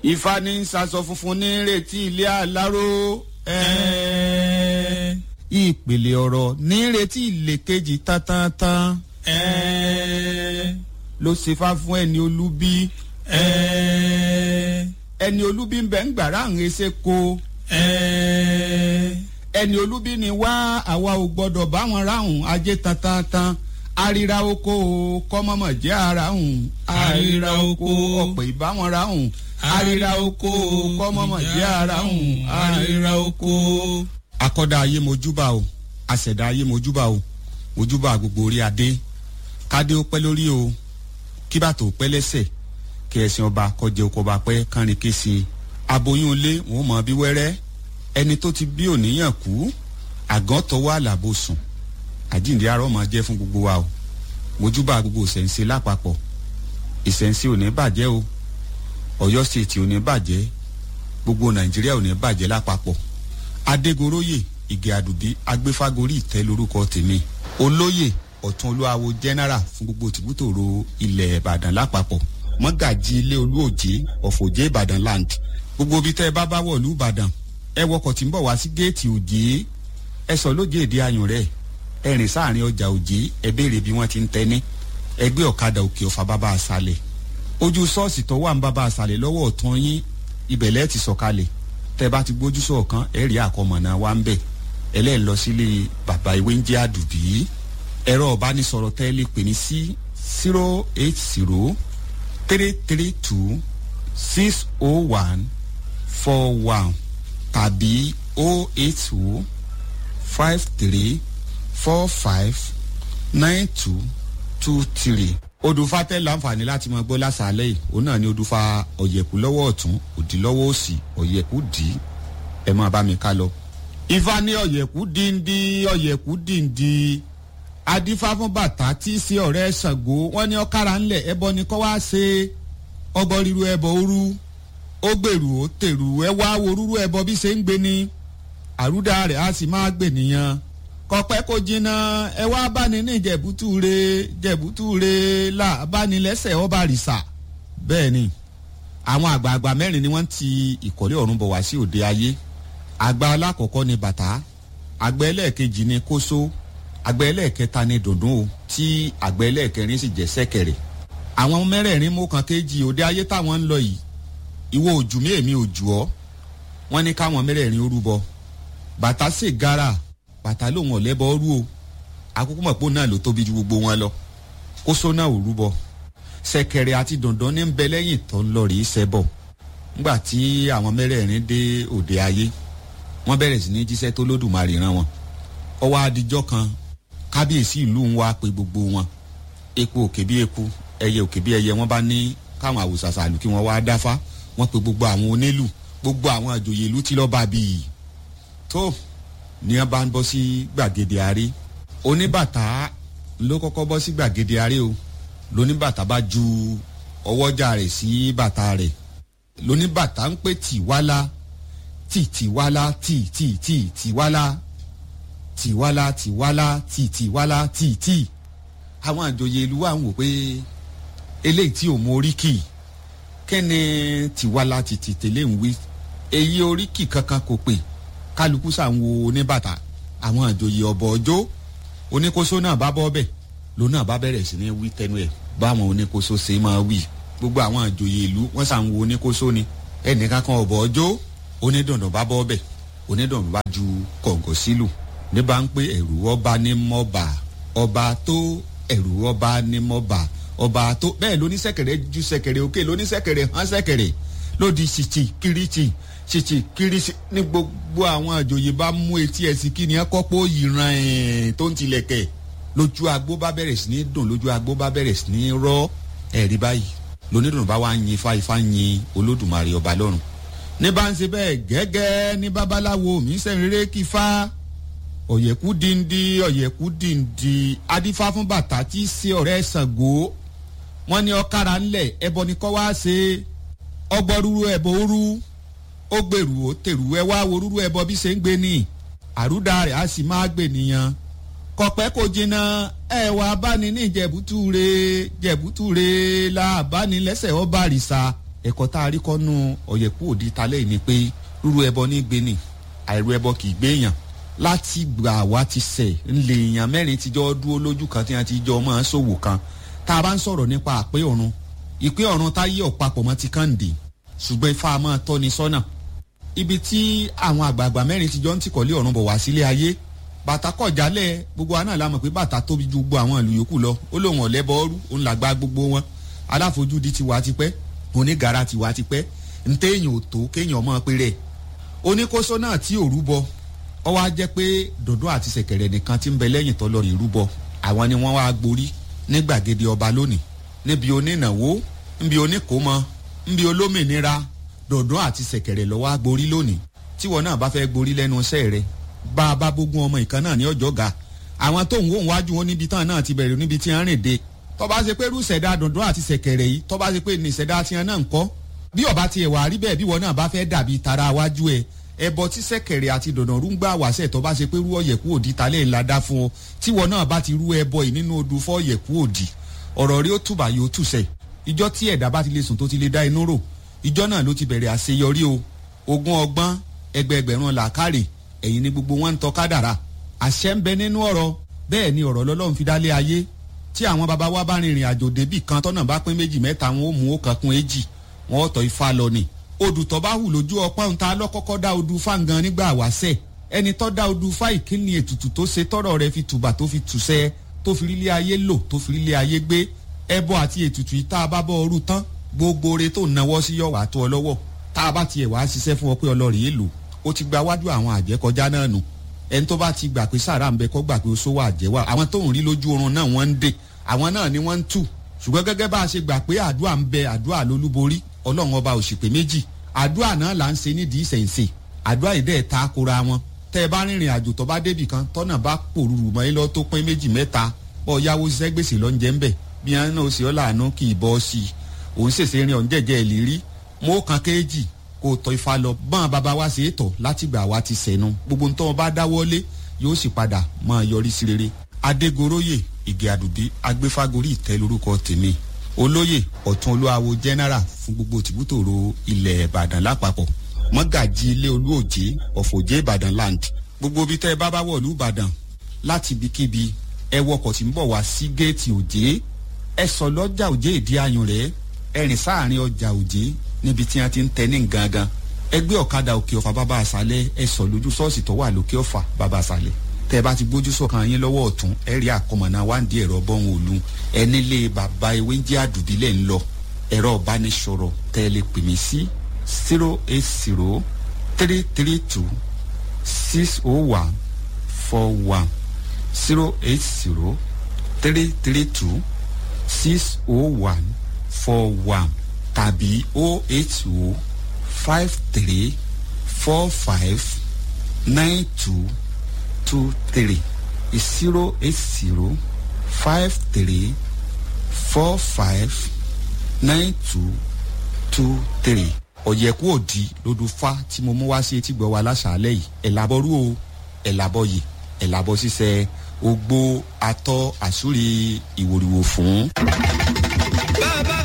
ifá ní sasọ funfun ní retí ilé aláró ẹ̀ẹ́ ìpele ọ̀rọ̀ ní retí ilé kejì tántánntán ẹ̀ẹ́ ló ṣe fá fún ẹni olúbí ẹ̀ẹ́ ẹni olúbí ń bẹ ń gbàrà ń ṣe ko ẹ̀ẹ́ ẹni olúbí ni wá àwa ò gbọdọ̀ báwọn ráhùn ajé tantantan àríra oko kọ́mọ́mọ́ jẹ́ ara hùn Àríra oko. ọ̀pọ̀ ìbáwọn ráhùn àríra oko kọ́mọ́mọ́ jẹ́ ara hùn àríra oko. akọ́dá ayé mojúbà o àṣẹ̀dá ayé mojúbà o mojúbà gbogbo orí adé kádé ó pẹ́ lórí o kí bàtò ó pẹ́ lẹ́sẹ̀ kí ẹ̀sìn ọba kọjẹ oko ọba pẹ́ kánrin kése aboyún ilé wọn ò mọ bí wẹ́rẹ́ ẹni tó ti bí òníyàn kú àgàn tọwọ́ àlàbò sùn àjíǹde arọ́ máa jẹ́ fún gbogbo wa o mojúbà gbogbo ìṣẹ̀ǹsẹ̀ lápapọ̀ ìṣẹ̀ǹsẹ̀ ò ní bàjẹ́ o ọ̀yọ́ stéètì ò ní bàjẹ́ gbogbo nàìjíríà ò ní bàjẹ́ lápapọ̀ adégoróyè ìgè àdùbí agbéfágorí ìtẹ́ lórúkọ tèmi olóyè ọ̀tún olúwawo general fún gbogbo tìbútòrò ilẹ̀ ìbàdàn lápapọ̀ mọ́gàjì ilé olúòjé ọ̀fọ̀jẹ́ ìbàdàn land gbogbo ibi tẹ́ ẹ bá bá wọ̀lú ìbàdàn ẹ wọkọ̀ tí ń bọ̀ wá sí géètì òjé ẹ sọ lóje èdè ayùn rẹ̀ ẹ rìn sáàrin ọjà òjé ẹ béèrè bí wọ́n ti ń tẹ́ni ẹgbẹ́ ọ̀kadà òkè ọ̀fà bàbá àṣàlẹ̀ ojú ṣọ́ọ̀ṣì tó wà ń bàbá àṣàlẹ̀ lọ́wọ́ ọ̀tún yín ibẹ̀ lẹ́ẹ̀ ti sọ̀kalẹ̀ tẹ́ bá ti gbójú sọ̀kan ẹ̀ rí àkọmọ̀nà wa ń bẹ̀ ẹlẹ́ẹ̀ lọ sílé bàbá ìwé ń jẹ́ àdùbí ẹ̀rọ ọ̀bánisọ̀rọ̀ tẹ́ lè pè ní sí zero eight zero three three two six oh one four one tàbí oh eight two five three four five nine two two three odùfà tẹ láǹfààní láti mọ gbọ́ lásàálẹ̀ yìí òun náà ni odùfà ọ̀yẹ̀kú lọ́wọ́ ọ̀tún òdì lọ́wọ́ òsì ọ̀yẹ̀kú dì í ẹ máa bá mi ká lọ. ifá ní ọ̀yẹ̀kú díndí ọ̀yẹ̀kú díndí adífá fún bàtà tí í ṣe ọ̀rẹ́ ṣàngó wọ́n ní ọ̀kára ńlẹ̀ ẹbọ ni kọ́ wá ṣe ọbọ ríru ẹbọ òru ó gbèrú ó tèrú ẹ wá wo rúrú ẹbọ bí ṣe ń gbé ni àrúdà rẹ̀ á sì máa gbè nìyẹn kọpẹ́ kò jìnnà ẹ wá báni ní jẹ̀bútúre jẹ̀bútúre là báni lẹ́sẹ̀ ọba rìsà bẹ́ẹ̀ ni àwọn àgbààgbà mẹ́rin ni wọ́n ti ìkọ́lé ọ̀run bọ̀ wá sí òde ayé àgbà alákọ̀ọ́kọ́ ni bàtà àgbà ẹlẹ́ẹ̀kejì ni kóso àgbà ẹlẹ́ẹ̀kẹta ni dùndún o tí àgbà ẹlẹ́ẹ̀kẹrin sì jẹ́ sẹ́kẹ̀rẹ̀ àwọn mẹ́rẹ̀ẹ̀rin mú kan kejì òde ayé táwọn ń lọ yìí ìwọ òjù mí èmi òjù ọ́ wọ́n ní káwọn mẹ́rẹ̀ẹ̀rin ó rúbọ bàtà sì gara bàtà lòun ọ̀lẹ́bọ rú o àkókò mọ̀ pé òun náà ló tóbi ju gbogbo wọn lọ kóso náà ò rúbọ sẹ̀kẹ̀rẹ̀ àti dandan ní ń bẹ lẹ́yìn tó ń lọ rí sẹ́bọ̀ ńgbà tí àwọn mẹ́rẹ̀ẹ̀rin dé òde ayé wọ́n bẹ̀rẹ̀ sí ní jíṣẹ́ tó lódùmarè rán wọn ọwọ́ adijọ́ kan kábíyèsí ìlú ń wá pe gbogbo wọn epo òkè bí eku ẹyẹ òkè bí ẹyẹ wọ́n bá ní káwọn àwòsàsàlù kí wọ́n wá dáfá wọ́n pe gbogbo àwọn onílù gbogbo àwọn àjòyè ìlú tí lọ́ọ́ bá bíi tó ní wọn bá ń bọ́ sí gbàgede àárẹ oníbàtà ló kọ́kọ́ bọ́ sí gbàgede àárẹ o lóníbàtà bá ju ọwọ́jà rẹ̀ sí bàtà rẹ̀ lóníbàtà ń pè tìwálá tì tìwálá tì tì tì tìwálá tìwálá tìwálá tì tìwálá tì tì àwọn àjòyè ìlú wa ń wò pé eléyìí tí ò mọ oríkì kẹ́ni tìwálá tì tì tẹ̀lé ń wí èyí oríkì kankan kò pè kálukú sà ń wo oníbàtà àwọn àjòyè ọ̀bọ̀ ọjọ́ oníkóso náà bá bọ́ bẹ̀ ló náà bá bẹ̀rẹ̀ sí ní wí tẹnu ẹ̀ báwọn oníkóso ṣe máa wí gbogbo àwọn àjòyè ìlú wọ́n sà ń wo oníkóso ni ẹnìkan kan ọ̀bọ̀ ọjọ́ onídàndàn bá bọ́ bẹ̀ onídàndàn bá ju kọ̀ǹgọ̀ sílù ní bá ń pé ẹ̀rù ọba ní mọ́ba ọba tó ẹ̀rù ọba ní mọ́ba ọba tó bẹ́ẹ̀ lóníṣẹ̀kẹ̀rẹ̀ ju ṣẹ̀kẹ̀rẹ̀ òkè lóníṣẹ̀kẹ̀rẹ̀ hàn ṣẹ̀kẹ̀rẹ̀ lódi ṣìṣì kiriṣì ṣìṣì kiriṣì ní gbogbo àwọn àjòyè bá mú etí ẹsìn kí ni ẹ kọ́pọ̀ ìran ẹ̀ tó ń tilẹ̀kẹ̀ lójú agbó bá bẹ̀rẹ̀ sí ní dùn lójú agbó bá bẹ̀rẹ̀ sí ní rọ́ ẹ̀rí báyìí lónídùn bá wá yin ifá ifá yin olódùmarè ọba lọ́run ní bá ń ṣe bẹ́ẹ̀ gẹ́gẹ́ ní babaláwo mi sẹ́rẹ̀rẹ́ kí fá ọ̀yẹ̀kú dìndí ọ̀yẹ̀kú dìndí adífá fún bàtà tí í ṣe ọ̀rẹ́ ṣàngó wọ́n ní ọ̀kára ńlẹ̀ ẹbọ ni kọ́ wá ṣe ọgbọ́rúurú ẹbọ òru ó gbèrú ó tèrú ẹ wá wo rúrú ẹbọ bí ṣe ń gbé ní àrúdà rẹ̀ á sì máa gbè nìyẹn kọ̀pẹ́ kò jìnnà ẹ wà báni ní jẹ̀bútúre jẹ̀bútúre la báni lẹ́sẹ̀ ọba àrìsà ẹ̀kọ́ tá a rí kọ́nú ọ̀yẹ̀kú òdi talẹ́ yìí ni pé rúru ẹbọ ní gbé ni àìrú ẹbọ kì í gbé èèyàn láti gbà wá ti sẹ̀ ńlẹ̀ èèyàn mẹ́rin tíjọ́ dúró lójú kan tí wọ́n ti jọ máa ṣòwò kan tá a bá ń sọ̀rọ̀ nípa àpé ọ̀run ìpé ọ̀run tá yí ọ̀pápọ̀ mọ́ ti kàǹdì ṣùgbọ́n ifá máa tọ́ni sọ́nà ibi tí àwọn àgbààgbà mẹ́rin tíjọ́ ń tìkọ̀lé ọ̀run bọ̀ wá sílé ayé bàtà kọ̀ jálẹ̀ gbogbo wa náà la mọ̀ pé bàtà tóbi ju gbogbo àwọn ìlú yòókù lọ ó lóun ọ̀lẹ́bọ̀ọ́rú òun làgbà gbogbo wọn aláfojúdi ti wá tipẹ́ onígara ti wá tipẹ́ ntẹ́yìn ò tó kéèyàn mọ́ pé rẹ̀ oníkóso náà tí ò rúbọ ọ wá jẹ́ pé dòdò àti ṣẹ̀kẹ̀rẹ̀ nìkan ti ń bẹ lẹ́yìn tọ́lọ́ rí rúbọ àwọn ni wọ́n wá gborí ní gbàgede ọba lónìí níbi onínáwó níbi oníkómọ níbi olómìnira dòdò àti ṣẹ̀kẹ̀rẹ̀ lọ́wọ́ á gborí lónìí tíwọ náà bá fẹ́ gborí lẹ́nu iṣẹ́ rẹ̀ bá a bá gbógun ọmọ ìkan náà ní ọjọ́ ga àwọn tó ń wò ń wájú wọn níbi tán náà ti bẹ̀rẹ̀ níbi tí wọ́n rìn dé tọ́ba ṣe pé rúṣẹ̀dá dundun àti ṣẹ̀kẹ̀rẹ̀ yìí tọ́ba ṣe pé ní ìṣẹ̀dá tiẹ̀ náà ń kọ́ bí ọba tiẹ̀ wà rí bẹ́ẹ̀ bí wọn náà bá fẹ́ dàbí tara wájú ẹ̀ ẹbọ tí ṣẹ̀kẹ̀rẹ̀ àti dundun rú ń gbà wáṣẹ̀ tọ́ba ṣe pé rú ọ̀yẹ̀kú òdì talẹ̀ ńlá dá fún ọ tí wọn náà bá ti rú ẹbọ yìí nínú odù fọ́ ọ̀yẹ̀kú òdì ọ̀rọ̀ rí ó tùbà yóò tùsẹ̀ ìjọ tí ẹ̀dá bá ti lè sùn tó ti lè dá inú rò ìjọ náà ló ti bẹ̀rẹ̀ àṣeyọrí o ogún ọgbọ́n ẹgbẹẹgbẹ̀rún làákàrè ẹ̀yin ni gbogbo wọn ń tọ́ kádàrà àṣẹ ń bẹ nínú ọ̀rọ̀ bẹ́ẹ̀ ni ọ̀rọ̀ lọ́lọ́run fi dálé ayé tí àwọn baba wa bá rìnrìn àjò débì kan tọ́nà bá pín méjì mẹ́ta wọn ó mú ó kankun èjì wọn ó tọ́ ifá lọ ni odù tó bá hù lójú ọpọ́n ta lọ́kọ́kọ́ dá odù fáǹgan nígbà wáṣẹ̀ ẹni tó dá odù fá ìkíni ètùtù tó ṣe tọ́rọ̀ rẹ̀ fi tùbà tó fi tùṣẹ́ tó fi rílé ayé lò tó fi rílé ayé gbé ẹbọ àti ètùtù yìí tá a bá bọ́ ọrú tán gbogbo ore tó náwó sí yọ̀ wá tó ọ lọ́wọ́ tá a bá tiẹ̀ wá ṣiṣẹ́ fún ọ pé ọlọ́rìí èlò ó ti gba wájú àwọn àjẹkọjá náà nù ẹni tó bá ti gbà pé sàrà ń bẹ kọ́ gbà pé ó sówó àjẹwà àwọn tó ń rí lójú oorun náà wọ́n ń dè àwọn náà ni wọ́n ń tù ṣùgbọ́n gẹ́gẹ́ bá a ṣe gbà pé àdúrà ń bẹ àdúrà lólúborí ọlọ́run ọba òṣìpè méjì àdúrà náà là ń ṣe nídìí ìṣẹ̀ǹṣe àdúrà yìí dẹ̀ ta kora wọn tẹ́ ẹ bá rìnrìn àjò tó bá débì kan tọ́nà bá pòrúurú mọ́ ẹ lọ tó pín méjì mẹ́ta bọ́ yáwó ṣiṣẹ́ gbèsè lọ ń jẹ́ ń bẹ̀ bí wọn náà ṣe ọ́ làánú kì í bọ́ sí i òun ṣèṣe rin ọ̀n jẹ́jẹ́ ìlérí mọ́ kan kéèjì kó tọ́ ifá lọ bọ́n bàbá wa ṣe é tọ̀ látìgbà wa ti sẹ̀nu gbogbo nítorí wọn bá dáwọ́lé yóò sì padà máa yọrí sí rere. adégoróyè ìgè àdùbí agbéfágorí ìtẹ́ lórúkọ tèmi olóyè ọ̀tún olúwawo general fún gbogbo tìbútòrò ilẹ̀ ìbàdàn lápapọ̀ mọ́gàjì ilé olúòjé ọ̀fọ̀jẹ́ ìbàdàn land gbogbo ibi tẹ́ ẹ bá bá wọ̀lú ìbàdàn láti ibikíbi ẹ wọkọ̀ tí ń bọ̀ wá sí géètì òjé ẹ sọ lọ́jà òjé ìdí ayùn rẹ̀ ẹ rìn sáàrin ọjà òjé níbi tí wọ́n ti ń tẹ ní gangan ẹgbẹ́ ọ̀kadà òkè ọ̀fà bàbá àṣálẹ̀ ẹ sọ lójú ṣọ́ọ̀ṣì tó wà lókè ọ̀fà bàbá àṣálẹ̀ tẹ́ ẹ bá ti gbójú sọ̀kan yín lọ́wọ́ ọ̀tún ẹ rí àkọmọ̀nà wáǹdí ẹ̀rọ bọ́hùn òlu ẹ nílé bàbá ewé ń jẹ́ àdùbílẹ̀ ń lọ ẹ̀rọ ìbánisọ̀rọ̀ tẹ́ ẹ lè pè mí sí zero eight zero three three two six oh one four one zero eight zero three three two six oh one four one tàbí oh eight oh five three four five nine two two three zero eight zero five three four five nine two two three ọ̀yẹ̀kú òdì lódùfá tí mo mú wá sí etí gbọ́ wa láṣàálẹ̀ yìí ẹ̀ làbọ̀rú o ẹ̀ làbọ̀ yìí ẹ̀ làbọ̀ ṣiṣẹ́ ogbó atọ́ àsúrí ìwòrìwò fún. bàbá